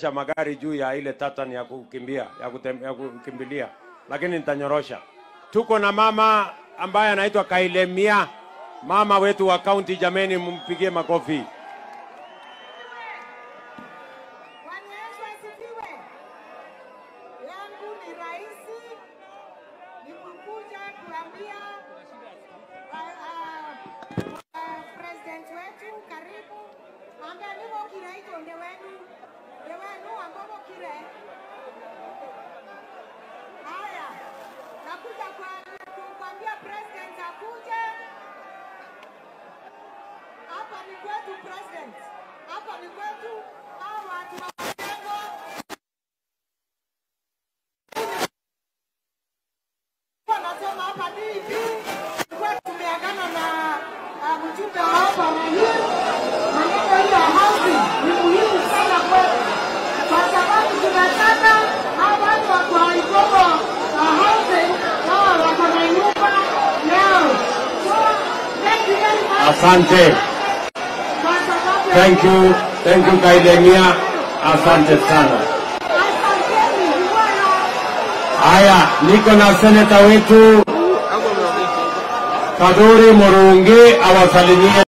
cha magari juu ya ile tatan ya kukimbia ya, kutem, ya kukimbilia, lakini nitanyorosha. Tuko na mama ambaye anaitwa Kailemia, mama wetu wa kaunti. Jameni, mumpigie makofi. Bwana Yesu asifiwe. Yangu ni rahisi, ni kukuja kuambia ah, ah, ah, president wetu karibu ambaye niko kiraito nde wenu nde wenu ambao kire haya nakuja kwa- kukwambia president akuje hapa ni kwetu president hapa ni kwetu hao watu wa Majengo wanasema hapa DP tulikuwa tumeagana na ah, mjumbe wa hapa Rahim, maneno hiyo ya housing ni muhimu sana kwetu, kwa sababu tunataka hao watu wa kwa Igogo wa housing wao wako na nyumba leo. So, thank you very much. Asante, Kwa sababu ya- thank you, thank you Kailemia, asante sana. Asanteni bwana. Haya, niko na seneta wetu Kaduri Murungi awasalimie.